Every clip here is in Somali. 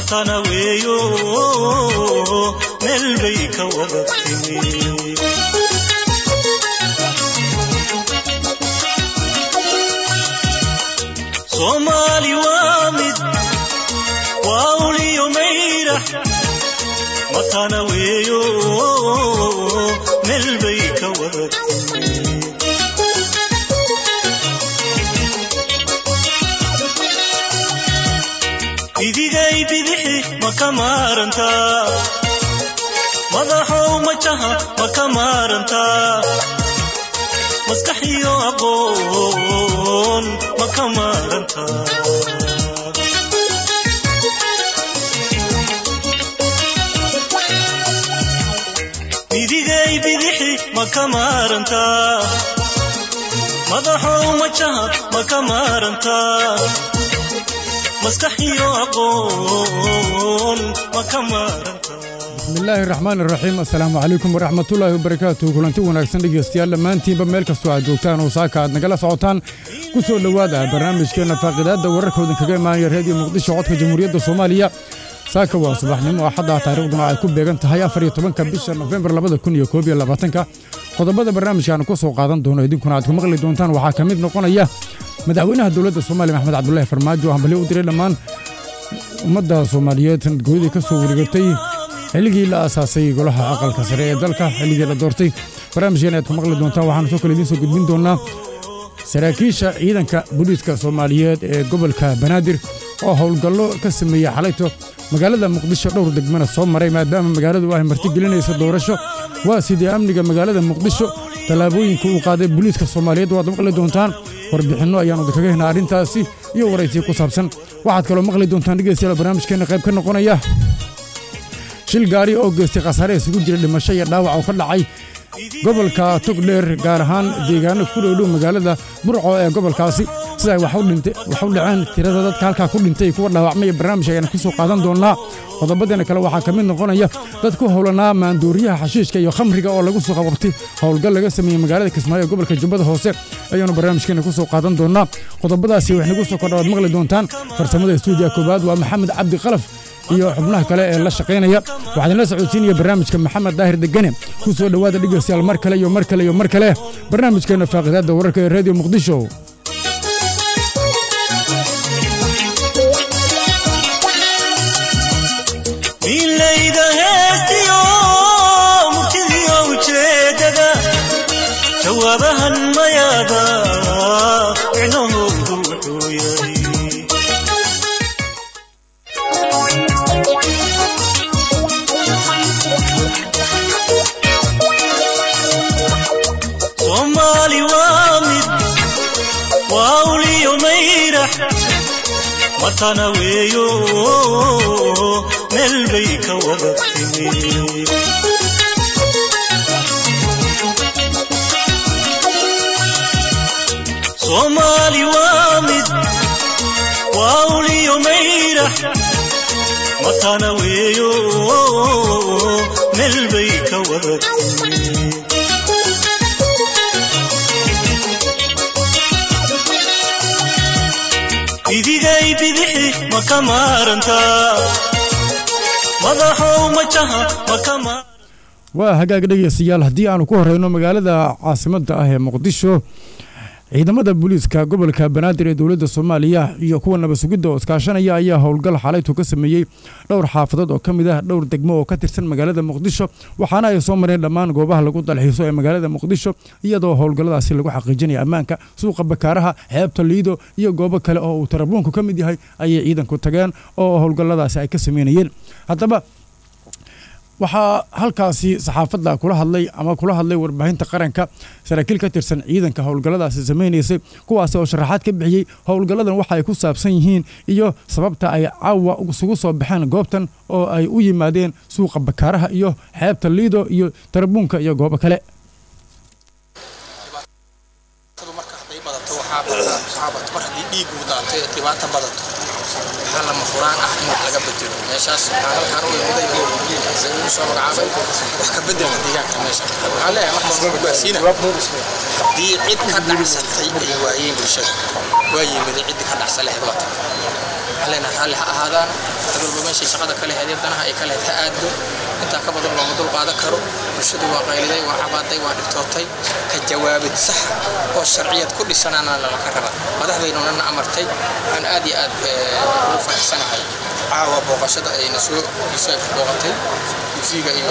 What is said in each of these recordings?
matana weeyo meel bay ka wada timi soomaali waa mid waa uliyo mayrax matana weeyo meel bay ka wada timi idigay bidixi ma ka maarantaa madaxow majaha ma ka maarantaa maskaxiyo aqoon ma ka maarantaa idigay bidixi ma ka maarantaa madaxow majaha ma ka maarantaa maskaxiyo aqoon ma ka maarantaa bismillaahi raxmaan iraxiim assalaamu calaykum waraxmatullaahi wabarakaatuh kulanti wanaagsan dhegeystayaal dhammaantiinba meel kastoo aad joogtaan oo saaka aad nagala socotaan ku soo dhowaada barnaamijkeenna faaqidaadda wararkoodan kaga imaanaya reediyo muqdisho codka jamhuuriyadda soomaaliya saaka waa subaxnimo axadda taariikhduna ay ku beegan tahay afar iyo tobanka bisha nofembar labada kun iyo koob iyo labaatanka qodobada barnaamijkaanu ku soo qaadan doono idinkuna aad ku maqli doontaan waxaa ka mid noqonaya madaxweynaha dowladda soomaaliya maxmed cabdulaahi farmaajo hambali u diray dhammaan ummadda soomaaliyeed sanadgooyadii ka soo wareegatay xilligii la aasaasay golaha aqalka sare ee dalka xilligii la doortay barnaamijkeen aad ku maqli doontaan waxaanu soo kale idiin soo gudbin doonaa saraakiisha ciidanka booliiska soomaaliyeed ee gobolka banaadir oo howlgallo ka sameeyey xalayto magaalada muqdisho dhowr degmana soo maray maadaama magaaladu ay martigelinayso doorasho waa sidii amniga magaalada muqdisho tallaabooyinka uu qaaday booliiska soomaaliyeed waad maqli doontaan warbixinno ayaanu idinkaga helnaa arrintaasi iyo waraysiyo ku saabsan waxaad kaloo maqli doontaan dhegeystayaal barnaamijkeenna qayb ka noqonaya shil gaari oo geystay khasaare isugu jira dhimasho iyo dhaawac oo ka dhacay gobolka togdheer gaar ahaan deegaano ku dhowdhow magaalada burco ee gobolkaasi sida ay wax u dhaceen tirada dadka halkaa ku dhintay kuwa dhaawacmay barnaamij ayaan ku soo qaadan doonnaa qodobadeena kale waxaa ka mid noqonaya dad ku howlanaa maandooriyaha xashiishka iyo khamriga oo lagu soo qababtay howlgal laga sameeyey magaalada kismaayo ee gobolka jubbada hoose ayaanu barnaamijkeena ku soo qaadan doonnaa qodobadaasi wax nagu soo kordha waad maqli doontaan farsamada stuudiya koowaad waa maxamed cabdi qalaf iyo xubnaha kale ee la shaqaynaya waxaa idinla socodsiinaya barnaamijka maxamed daahir degane ku soo dhowaada dhegeystayaal mar kale iyo mar kale iyo mar kale barnaamijkeenna faaqidaadda wararka ee reediyo muqdisho milayda heestiyo murtidiyo ujeedada jawaabahan mayaada micnahoodu wuxuu yahay soomaali waa mid waa uliyo mayrax matana weeyo meel bay ka wada timi soomaali waa mid waa uliyo mayrax matana weeyo meel bay ka wada timi idigay bidixi ma ka maarantaa madaxow majaha ma ka ma waa hagaag dhegeystayaal haddii aanu ku horeyno magaalada caasimadda ah ee muqdisho ciidamada booliiska gobolka banaadir ee dowladda soomaaliya iyo kuwa nabad sugidda oo iskaashanaya ayaa howlgal xalaytu ka sameeyey dhowr xaafadood oo ka mid ah dhowr degmo oo ka tirsan magaalada muqdisho waxaana ay soo mareen dhammaan goobaha lagu dalxiiso ee magaalada muqdisho iyadoo howlgalladaasi lagu xaqiijinaya ammaanka suuqa bakaaraha xeebta liido iyo goobo kale oo uu tarabuunku ka mid yahay ayay ciidanku tageen oo howlgalladaasi ay ka sameynayeen haddaba waxaa halkaasi saxaafadda kula hadlay ama kula hadlay warbaahinta qaranka saraakiil ka tirsan ciidanka howlgalladaasi samaynaysay kuwaasi oo sharaxaad ka bixiyey howlgalladan waxa ay ku saabsan yihiin iyo sababta ay caawa isugu soo baxeen goobtan oo ay u yimaadeen suuqa bakaaraha iyo xeebta liido iyo tarabuunka iyo goobo kale lama furaan ah in wax laga bedelo meeshaas waxaa halkaan u imiday uu soo magacaabay wax ka bedelka deegaanka meesha waxaan leeyahay wax walba gaarsiina haddii cid ka dhacsatay ay waayeen bulshada waa yimiday ciddi ka dhacsa lehed waa tag waxaan leenahay raalli ha ahaadaan dad walba meeshay shaqada ka leheedee danaha ay ka lehed ha aado intaa ka badan looma dul qaadan karo bulshadu waa qayliday waa cabaaday waa dhibtootay ka jawaabid sax oo sharciyad ku dhisanaana lalaka raba madaxdaynunana amartay waxaan aad iyo aad ugu faraxsanahay caawa booqashada ayna soo ishaaka booqatay yufiga iyo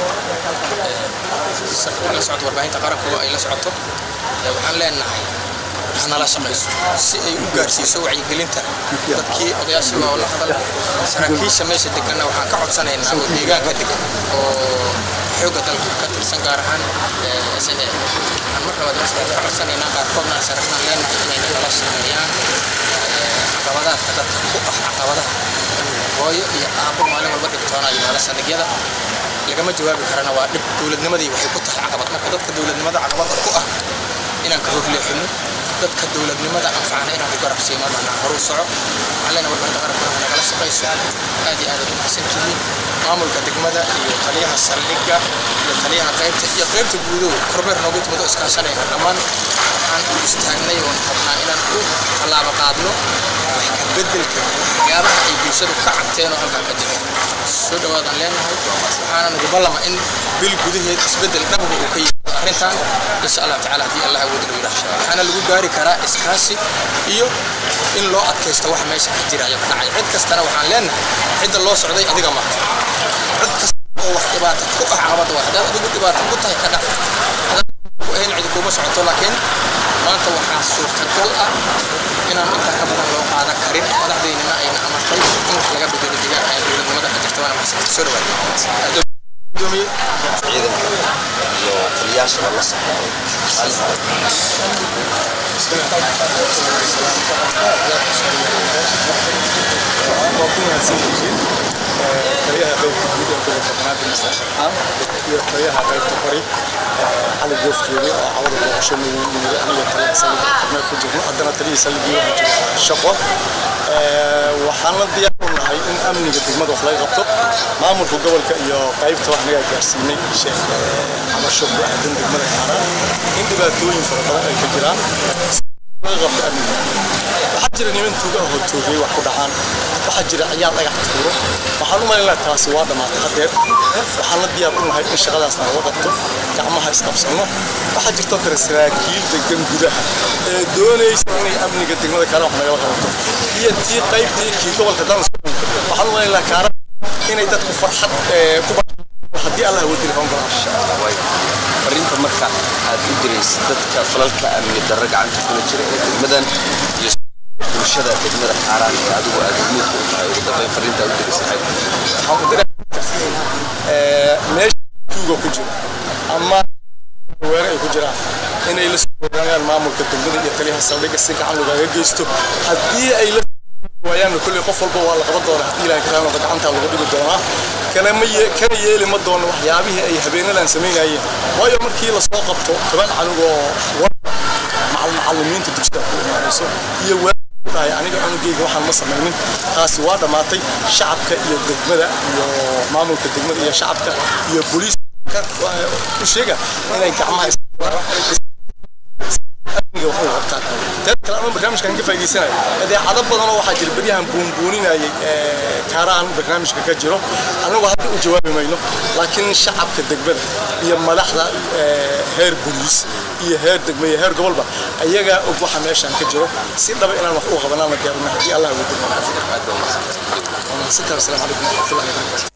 la socdo warbaahinta qarankuba ay la socoto waxaan leenahay hanala shaqayso si ay u gaarsiiso wacyigelinta dadkii odayaashii waa la hadal saraakiisha meesha deganna waxaan ka codsanaynaa oo deegaanka degan oo xoogga dalka ka tirsan gaar ahaan s n a waxaan mar labaad maskaxda ka codsanaynaa qaarkoodna aan saragnaan leenahay inayna nala shaqeeyaan caqabadaadka dadka ku ah caqabadaha hooyo iyo aabbo maalin walba dhibtoonayo meelo saldhigyada lagama jawaabi karana waa dhib dowladnimadii waxay ku tahay caqabad marka dadka dowladnimada caqabada ku ah inaan ka horleexino dadka dowladnimada anfacana inaan ku garab siino dhana horu soco waxaan warbaahinta qaranka nagala shaqayso aad iyo aad aad u mahadsantihiin maamulka degmada iyo taliyaha saldhigga iyo taliyaha qaybta iyo qaybta guudow kormeer noogu timid oo iskaashanayna dhammaan waxaan u istaagnay oon rabnaa inaan u tallaabo qaadno wax ka beddelka waxyaabaha ay bulshadu ka cabteen oo halkan ka jira soo dhawaadaan leenahay waxaana nagu ballama in bil gudaheed isbeddel dhabga uu ka yimid arrintan insha allah tacaala haddii allah awooda loo yidhaah waxaana lagu gaari karaa iskaashi iyo in loo adkaysto wax meesha ka jira ayaa ka dhacay cid kastana waxaan leenahay cidda loo socday adiga maaha cid kasta oo wax dhibaato ku ah caqabada waa haddaad adigu dhibaato ku tahay ka dhaf ku ahayn cidi kuma socoto laakiin maanta waxaa suurtagal ah inaan intaa ka badan loo qaadan karin madaxdeynina ayna amartay in wax laga bedelo deegaanka ay dowladnimada ka jirta waana maxsan soo dhawaad ciidanka iyo taliyaashaba la socdo waa ku mahadsantihiin taliyaha qaybta guud ee gobolka banaadir masar farxaan iyo taliyaha qaybta bari cali goofjeede oo cawada booqasho niyimid aniga taliyaha saldhigga kormeer ku jirno haddana taliyihii saldhiggii waxaa jira shaqo waxaan la diyaar u nahay in amniga degmada wax laga qabto maamulka gobolka iyo qaybta wax nagaa gaarsiinay sheekh cabasho ku aadan degmada kaaraan in dhibaatooyin fara badan ay ka jiraan laga qabto amniga waxaa jira niman tuuga ahoo toogay wax ku dhacaan waxaa jira ciyaal dhagax tuuro waxaan u malaynaa taasi waa dhammaatay haddeer waxaan la diyaar u nahay in shaqadaasna laga qabto gacmaha isqabsanno waxaa jirtoo kale saraakiil degan gudaha ee doonaysa inay amniga degmada kaara wax nagala qabato iyo tii qaybtii kii gobolka danas waxaan u malaynaa kaara inay dadku farxad ku haddii allah wadili hoon galaan fariinta marka aad u diraysid dadka falalka amni darro gacanta kula jira ee degmadan iyo bulshada degmada xaaraan ee adigu aad muudka u tahay ugu dambeyn fariinta aad u diraysid waxaan ku diraa meesha tuuga ku jira ama weere ay ku jiraan inay la soo ogaanayaan maamulka degmada iyo taliyaha saldhigga si gacan loogaga geysto haddii ay la waayaan kulli qof walba waa la qaban doonaa haddii ilaahay karaano gacanta lagu dhigi doonaa kana ma kana yeeli ma doono waxyaabihii ay habeenadan samaynayeen waayo markii la soo qabto toban canugoo macallimiinta dugsiga ku imaanayso iyo dhahay aniga cunugayga waxaan ma samaynin taasi waa dhammaatay shacabka iyo degmada iyo maamulka degmada iyo shacabka iyo booliiska u sheega inay gacmaha amniga waxay qabtaan dad kale ama barnaamijkan ka faa'iideysanayo adeecado badan oo waxaa jira beryahan buunbuuninayay kaaraan barnaamijka ka jiro anagu hadda u jawaabi mayno laakiin shacabka degmada iyo madaxda heer booliis iyo heer degme iyo heer gobolba ayagaa og waxa meeshan ka jiro si dhaba inaan wax u qabanaana diyaarina haddii allah ugu dego asalaamu calaykum waraxmatullahi wabarakatu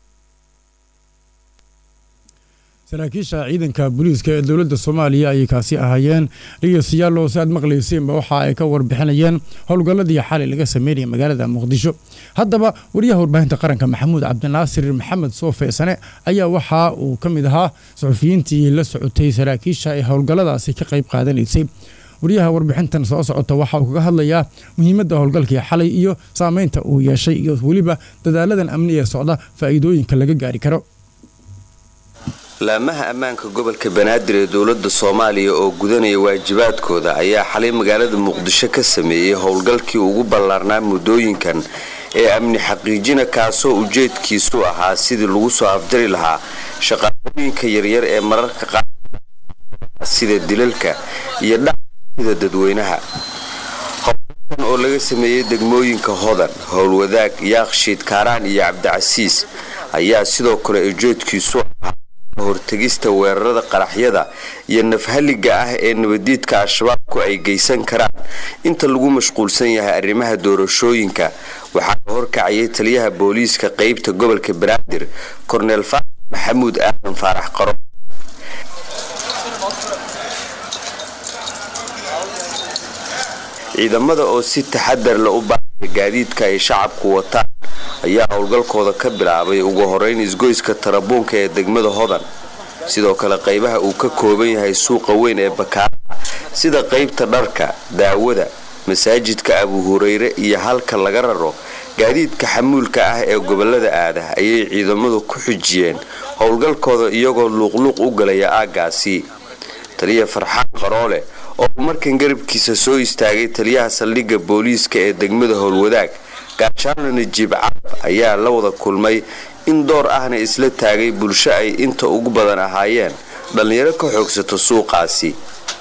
saraakiisha ciidanka booliiska ee dowladda soomaaliya ayay kaasi ahaayeen dhegeystayaal oo si aad maqlayseenba waxa ay ka warbixinayeen howlgalladii xalay laga sameynaya magaalada muqdisho haddaba wariyaha warbaahinta qaranka maxamuud cabdinaasir maxamed soofeesane ayaa waxa uu ka mid ahaa suxufiyiintii la socotay saraakiisha ee howlgalladaasi ka qayb qaadanaysay wariyaha warbixintan soo socota waxa uu kaga hadlayaa muhiimadda howlgalkii xalay iyo saameynta uu yeeshay iyo weliba dadaaladan amni ee socda faa'iidooyinka laga gaari karo laamaha ammaanka gobolka banaadir ee dowladda soomaaliya oo gudanaya waajibaadkooda ayaa xalay magaalada muqdisho ka sameeyey howlgalkii ugu ballaarnaa muddooyinkan ee amni xaqiijina kaasoo ujeedkiisu ahaa sidii lagu soo afjari lahaa shaqaaqooyinka yaryar ee mararka qaar sida dilalka iyo dhacida dadweynaha howlgalkan oo laga sameeyey degmooyinka hodan howlwadaag yaakshiid kaaraan iyo cabdicasiis ayaa sidoo kale ujeedkiisu ahaa hortegista weerarada qaraxyada iyo nafhaliga ah ee nabadiidka al-shabaabku ay geysan karaan inta lagu mashquulsan yahay arrimaha doorashooyinka waxaa la horkacayay taliyaha booliiska qeybta gobolka banaadir korneel faarax maxamuud aadan faarax qaro ciidamada oo si taxadar la u baaraya gaadiidka ay shacabku wataan ayaa howlgalkooda ka bilaabay ugu horeyn isgoyska tarabuunka ee degmada hodan sidoo kale qaybaha uu ka kooban yahay suuqa weyn ee bakaaraha sida qaybta dharka daawada masaajidka abu hureyre iyo halka laga raro gaadiidka xamuulka ah ee gobolada aada ayay ciidamadu ku xujiyeen howlgalkooda iyagoo luuqluuq u galaya aaggaasi taliya farxaan qaroole oo markan garabkiisa soo istaagay taliyaha saldhigga booliiska ee degmada howlwadaag gaashaanle najiib carab ayaa la wada kulmay in door ahna isla taagay bulsho ay inta ugu badan ahaayeen dhallinyaro ka xoogsato suuqaasi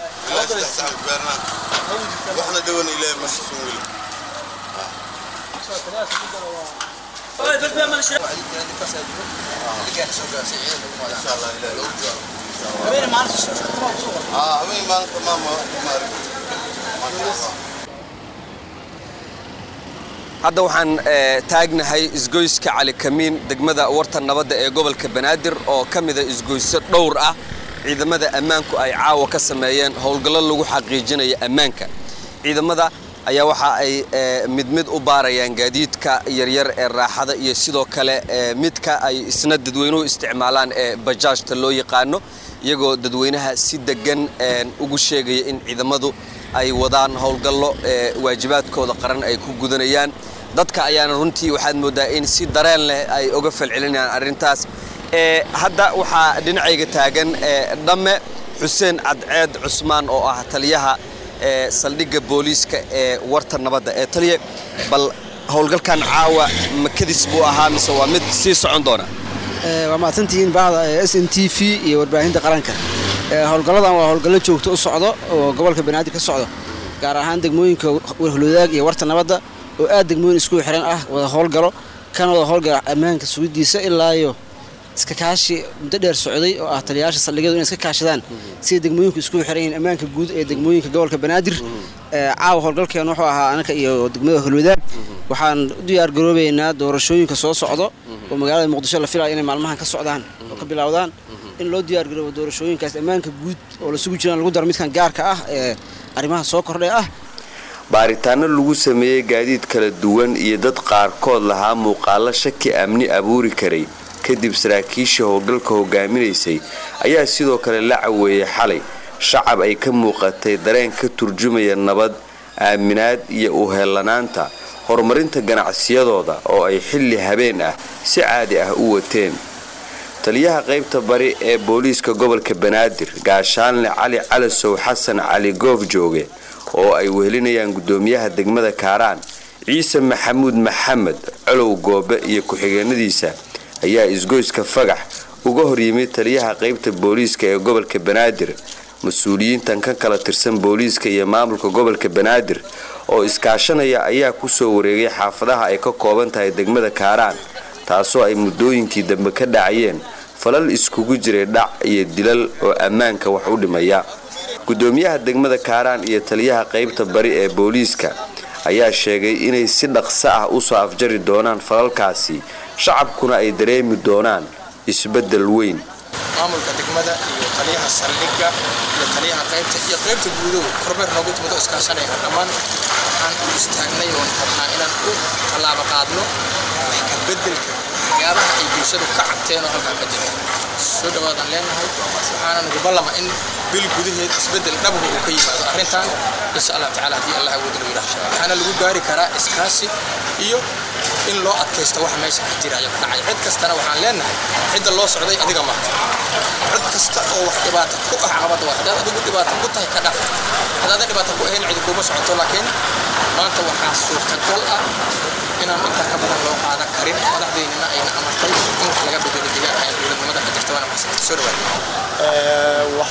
hadda waxaan taagnahay isgoyska cali kamiin degmada warta nabadda ee gobolka banaadir oo ka mida isgoyso dhowr ah ciidamada ammaanku ay caawa ka sameeyeen howlgallo lagu xaqiijinaya ammaanka ciidamada ayaa waxa ay mid mid u baarayaan gaadiidka yaryar ee raaxada iyo sidoo kale midka ay isna dadweynuhu isticmaalaan ee bajaajta loo yaqaano iyagoo dadweynaha si degan ugu sheegaya in ciidamadu ay wadaan howlgallo waajibaadkooda qaran ay ku gudanayaan dadka ayaana runtii waxaad moodaa in si dareen leh ay uga falcelinayaan arrintaas hadda waxaa dhinacayga taagan dhamme xuseen cadceed cusmaan oo ah taliyaha saldhigga booliiska ee warta nabadda ee taliye bal howlgalkan caawa makadis buu ahaa mise waa mid sii socon doona waa mahadsantihiin bahda s n t v iyo warbaahinta qaranka howlgalladan waa howlgallo joogto u socdo oo gobolka banaadir ka socdo gaar ahaan degmooyinka warhulwadaag iyo warta nabadda oo aad degmooyin isku xiran ah wada howlgalo kana wada howlgala ammaanka sugidiisa ilaa iyo iska kaashi muddo dheer socday oo ah taliyayaasha saldhigyadu inay iska kaashadaan sida degmooyinku isku xiran yihiin ammaanka guud ee degmooyinka gobolka banaadir caawa howlgalkeen wuxuu ahaa anaka iyo degmada holwadaag waxaan u diyaar garoobaynaa doorashooyinka soo socdo oo magaalada muqdisho la filaya inay maalmahan ka socdaan oo ka bilowdaan in loo diyaargaroobo doorashooyinkaas ammaanka guud oo la sugu jiraan lagu daro midkan gaarka ah ee arrimaha soo kordhay ah baaritaano lagu sameeyey gaadiid kala duwan iyo dad qaarkood lahaa muuqaalo shaki amni abuuri karay kadib saraakiishii howlgalka hogaaminaysay ayaa sidoo kale la caweeyey xalay shacab ay ka muuqatay dareen ka turjumaya nabad aaminaad iyo uheellanaanta horumarinta ganacsiyadooda oo ay xilli habeen ah si caadi ah u wateen taliyaha qaybta bari ee booliiska gobolka banaadir gaashaanle cali calasow xasan cali goof jooge oo ay wehelinayaan gudoomiyaha degmada kaaraan ciise maxamuud maxamed colow goobe iyo ku-xigeenadiisa ayaa isgoyska fagax uga horyimid taliyaha qaybta booliiska ee gobolka banaadir mas-uuliyiintan ka kala tirsan booliiska iyo maamulka gobolka banaadir oo iskaashanaya ayaa kusoo wareegay xaafadaha ay ka kooban tahay degmada kaaraan taasoo ay muddooyinkii dambe ka dhacayeen falal iskugu jiray dhac iyo dilal oo ammaanka wax u dhimaya gudoomiyaha degmada kaaraan iyo taliyaha qaybta bari ee booliiska ayaa sheegay inay si dhaqso ah usoo afjari doonaan falalkaasi shacabkuna ay dareemi doonaan isbeddel weyn maamulka degmada iyo taliyaha saldhigga iyo taliyaha qaybta iyo qaybta guudow kormeer noogu timid oo iskaashanaya dhammaan waxaan u istaagnay oon rabnaa inaan u tallaabo qaadno wax ka beddelka waxyaabaha ay bulshadu ka cabteen oo halkaa ka jira soo dhawaadaan leenahay waxaana nagu ballama in bil gudaheed isbeddel dhabuhu uu ka yimaado arrintan insha allah tacaala haddii allah awooda loo yidhaah waxaana lagu gaari karaa iskaashi iyo in loo adkaysto wax meesha ka jira ayaa ka dhacay cid kastana waxaan leenahay cidda loo socday adiga maaha cid kasta oo wax dhibaato ku ah caqabadda waa haddaad adigu dhibaato ku tahay ka dhaaf haddaadan dhibaato ku ahayn cidi kuma socoto laakiin maanta waxaa suurtagal ah inaan intaa ka badan loo qaadan karin madaxdeynina ayna amartay in wax laga bedelo deegaanka ee dowladnimada ka jirta waana maxsan soo dhawaad waxa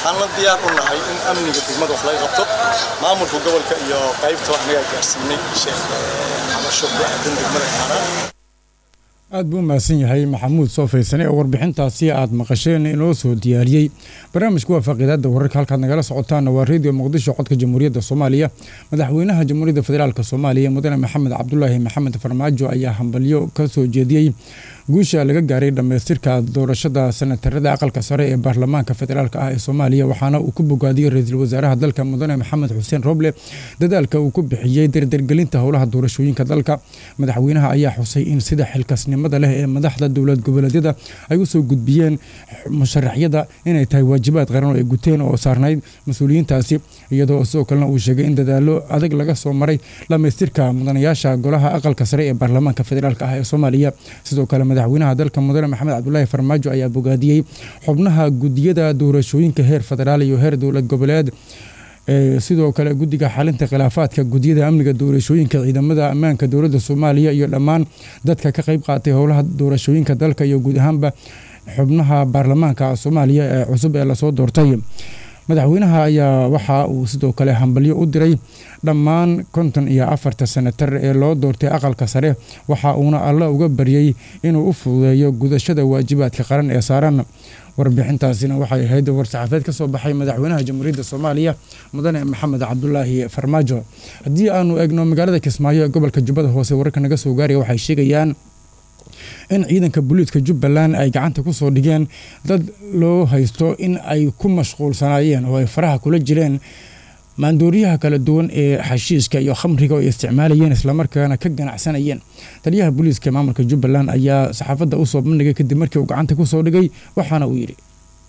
waxaan la diyaar u nahay in amniga degmada wax laga qabto maamulka gobolka iyo qaybta wax naga gaarsiinay sheekh xabasho ku aadan degmada kaaraan aad buu u mahadsan yahay maxamuud soo faysane oo warbixintaasi aad maqasheen inoo soo diyaariyey barnaamijku waa faaqiidaada wararka halkaad nagala socotaana waa reediyo muqdisho codka jamhuuriyadda soomaaliya madaxweynaha jamhuuriyadda federaalk soomaaliya mudane maxamed cabdulaahi maxamed farmaajo ayaa hambalyo ka soo jeediyey guusha laga gaaray dhammaystirka doorashada sanatarada aqalka sare ee baarlamaanka federaalk ah ee soomaaliya waxaana uu ku bogaadiyey ra-iisul wasaaraha dalka mudane maxamed xuseen roble dadaalka uu ku bixiyey dardargelinta howlaha doorashooyinka dalka madaxweynaha ayaa xusay in sida xilkasnimada leh ee madaxda dowlad goboleedyada ay usoo gudbiyeen musharaxyada inay tahay waajibaad qaran oo ay guteen oo saarnayd mas-uuliyiintaasi iyadoo sidoo kalena uu sheegay in dadaalo adag laga soo maray dhammaystirka mudanayaasha golaha aqalka sare ee baarlamaanka federaalk ah ee soomaaliya sidoo kale madaxweynaha dalka mudane maxamed cabdulaahi farmaajo ayaa bogaadiyey xubnaha gudiyada doorashooyinka heer federaal iyo heer dowlad goboleed sidoo kale guddiga xalinta khilaafaadka gudiyada amniga doorashooyinka ciidamada ammaanka dowladda soomaaliya iyo dhammaan dadka ka qayb qaatay howlaha doorashooyinka dalka iyo guud ahaanba xubnaha baarlamaanka soomaaliya ee cusub ee lasoo doortay madaxweynaha ayaa waxa uu sidoo kale hambalyo u diray dhammaan konton iyo afarta senatar ee loo doortay aqalka sare waxa uuna alla uga baryey inuu u fududeeyo gudashada waajibaadka qaran ee saaran warbixintaasina waxay ahayd war-saxaafeed ka soo baxay madaxweynaha jamhuuriyadda soomaaliya mudane maxamed cabdulaahi farmaajo haddii aanu eegno magaalada kismaayo ee gobolka jubbada hoose wararka naga soo gaaraya waxay sheegayaan in ciidanka booliiska jubbaland ay gacanta ku soo dhigeen dad loo haysto in ay ku mashquulsanaayeen oo ay faraha kula jireen maandooriyaha kala duwan ee xashiiska iyo khamriga oo ay isticmaalayeen islamarkaana ka ganacsanayeen taliyaha booliiska maamulka jubbaland ayaa saxaafadda usoo bandhigay kadib markii uu gacanta kusoo dhigay waxaana uu yidhi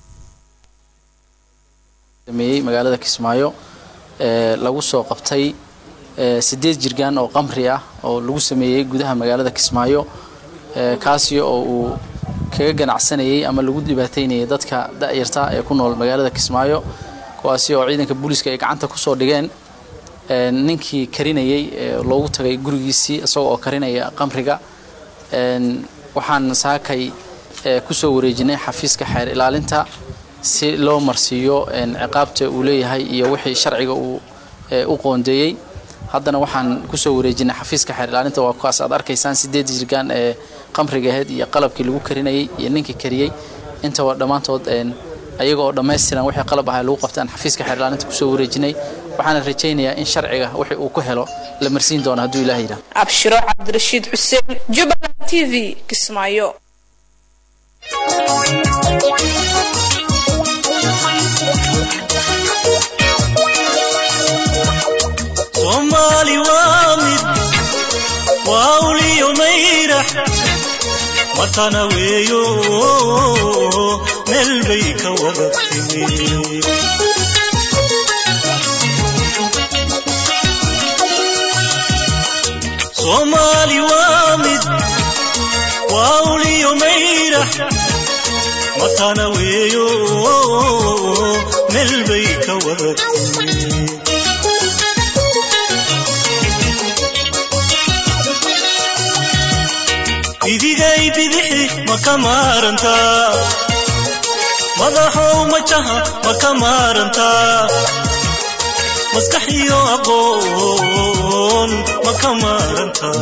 sameeyey magaalada kismaayo ee lagu soo qabtay sideed jirgaan oo qamri ah oo lagu sameeyey gudaha magaalada kismaayo kaasi oo uu kaga ganacsanayay ama lagu dhibaataynayay dadka da'yarta ee ku nool magaalada kismaayo kuwaasi oo ciidanka booliiska ay gacanta kusoo dhigeen ninkii karinayay loogu tagay gurigiisii isagoo oo karinaya qamriga waxaan saakay kusoo wareejinay xafiiska xeer ilaalinta si loo marsiiyo ciqaabta uu leeyahay iyo wixii sharciga uu u qoondeeyey haddana waxaan kusoo wareejinay xafiiska xeer ilaalinta waa kuwaas aad arkaysaan sideed jirgaan ee qamriga aheyd iyo qalabkii lagu karinayay iyo ninkii kariyey intaba dhammaantood ayaga oo dhammaystiran wixii qalab ahaa lagu qabtaan xafiiska xeer ilaalinta kusoo wareejinay waxaana rajaynayaa in sharciga wixii uu ku helo la marsiin doono hadduu ilaah yidhaah abshiro cabdirashiid xuseen jubbaland t v kismaayo soomaali waa mid waa uliyo mayrax matana weeyo meel bay ka wada timi soomaali waa mid waa uliyo mayrax matana weeyo meel bay ka wada timi idigay bidixi ma ka maarantaa madaxow majaha ma ka maarantaa maskax iyo aqoon ma ka maarantaa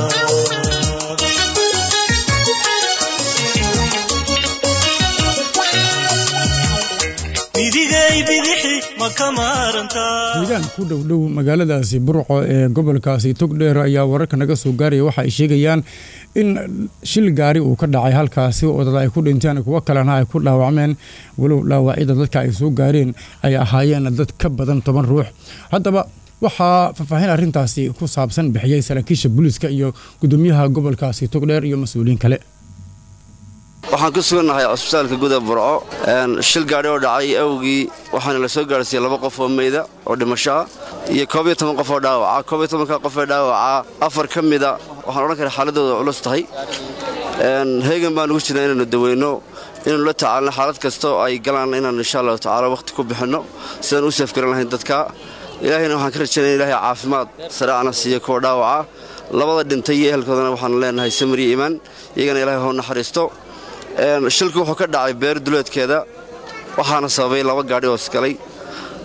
idigay bidixi ma ka maarantaa deegaan ku dhowdhow magaaladaasi burco ee gobolkaasi togdheer ayaa wararka naga soo gaaraya waxa ay sheegayaan in shil gaari uu ka dhacay halkaasi oo dad ay ku dhinteen kuwo kalena ay ku dhaawacmeen walow dhaawacyada dadka ay soo gaareen ay ahaayeen dad ka badan toban ruux haddaba waxaa faahfaahin arrintaasi ku saabsan bixiyey saraakiisha booliiska iyo gudoomiyaha gobolkaasi togdheer iyo mas-uuliyiin kale waxaan ku sugannahay cusbitaalka guda burco shil gaadhi oo dhacay awgii waxaana la soo gaarsiiyey laba qof oo meyda oo dhimasho ah iyo koob iyo toban qof oo dhaawaca koob iyo tobanka qof ee dhaawaca afar ka mida waxaan odhan karaa xaaladooda culus tahay heegan baan ugu jirnaa inaannu daweyno inaannu la tacaalno xaalad kasta oo ay galaan inaan insha allahu tacaala wakhti ku bixinno sidaan u safgaran lahayn dadka ilaahayna waxaan ka rajaynaya in ilaahay caafimaad saraacna siiyo kuwa dhaawaca labada dhintay iyo ehelkoodana waxaanu leenahay samir iyo iimaan iyagana ilaahay hoo naxariisto shilku wuxuu ka dhacay beer duleedkeeda waxaana sababay laba gaadhi oo isgalay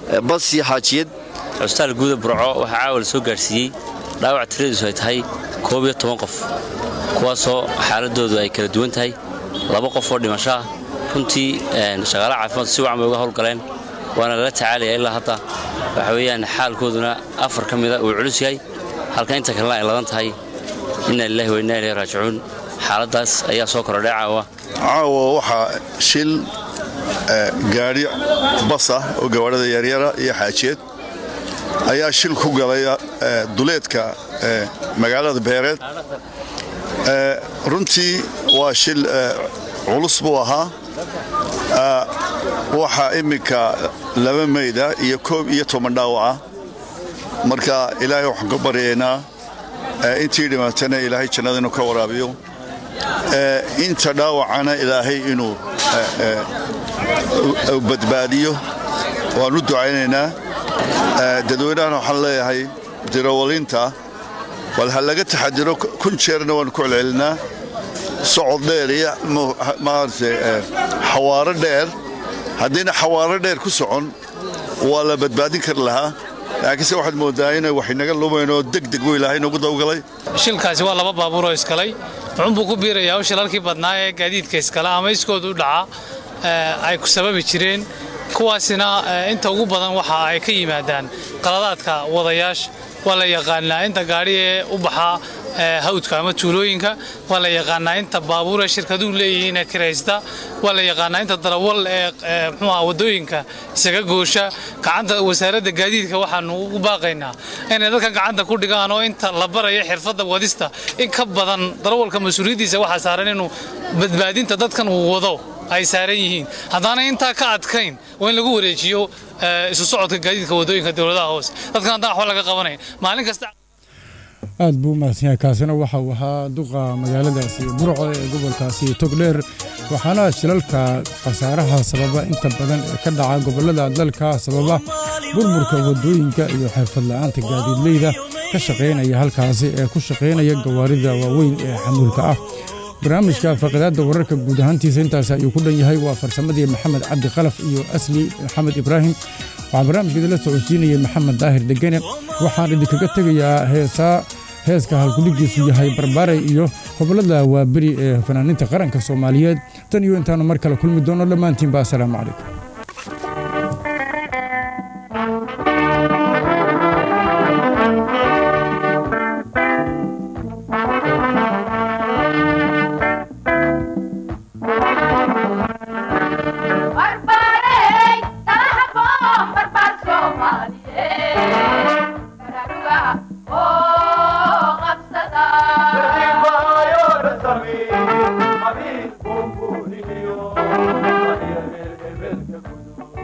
bas iyo xaajiyad cusbitaal guuda burco waxaa caawa la soo gaadhsiiyey dhaawac tiradiisu ay tahay koob iyo toban qof kuwaasoo xaaladoodu ay kala duwan tahay laba qof oo dhimasho ah runtii shaqaalaha caafimaadku si wacan bay uga howlgaleen waana lala tacaalaya ilaa hadda waxa weeyaan xaalkooduna afar ka mida uu culus yahay halka inta kalena ay ladan tahay inna lillahi wa inna ilayhi raajicuun xaaladdaas ayaa soo korodhay caawa caawa waxaa shil gaadhi bas ah oo gawaadhada yaryara iyo xaajiyeed ayaa shil ku galay duleedka magaalada beereed runtii waa shil culus buu ahaa waxaa imminka laba mayda iyo koob iyo toban dhaawaca marka ilaahay waxaan ka baryaynaa intii dhimatana ilaahay jannada inuu ka waraabiyo inta dhaawacana ilaahay inuu badbaadiyo waan u ducaynaynaa dadweynahana waxaan leeyahay dirawalinta bal ha laga taxadiro kun jeerna waanu ku celcelinaa socod dheer iyo maaragtay xawaaro dheer haddayna xawaaro dheer ku socon waa la badbaadin kari lahaa laakiinse waxaad moodaa inay wax inaga lumaynoo degdeg buu ilaahay noogu dawgalay shilkaasi waa laba baabuuroo iskalay wuxuunbuu ku biirayaa u shilalkii badnaa ee gaadiidka iskale ama iskooda u dhaca ay ku sababi jireen kuwaasina inta ugu badan waxa ay ka yimaadaan qaladaadka wadayaasha waa la yaqaanaa inta gaadhi ee u baxaa hawdka ama tuulooyinka waa la yaqaanaa inta baabuur ee shirkaduhu leeyihiin ee kiraysta waa la yaqaanaa inta darawal ee mxuuha waddooyinka isaga goosha gacanta wasaaradda gaadiidka waxaanu ugu baaqaynaa inay dadka gacanta ku dhigaan oo inta la barayo xirfadda wadista in ka badan darawalka mas-uuliyaddiisa waxaa saaran inuu badbaadinta dadkan uu wado ay saaran yihiin haddaana intaa ka adkayn waa in lagu wareejiyo isu socodka gaadiidka waddooyinka dowladaha hoose dadkan haddaan waxba laga qabanayn maalin kasta aad buu umahadsan yahay kaasina waxa uu ahaa duqa magaaladaasi burco ee gobolkaasi togdheer waxaana shilalka khasaaraha sababa inta badan ee ka dhaca gobollada dalka sababa burburka waddooyinka iyo xirfadla'aanta gaadiidleyda ka shaqaynaya halkaasi ee ku shaqaynaya gawaarida waaweyn ee xamuulka ah barnaamijka faqidaadda wararka guud ahaantiisa intaas ayuu ku dhan yahay waa farsamadii maxamed cabdi qalaf iyo asli maxamed ibraahim waxaa barnaamijka idinla socodsiinayay maxamed daahir degene waxaan idinkaga tegayaa heesaa heeska halkudhigiisu yahay barbaaray iyo gobollada waaberi ee fanaaniinta qaranka soomaaliyeed tan iyo intaanu mar kale kulmi doono dhammaantiinba assalaamu calaykum Thank you.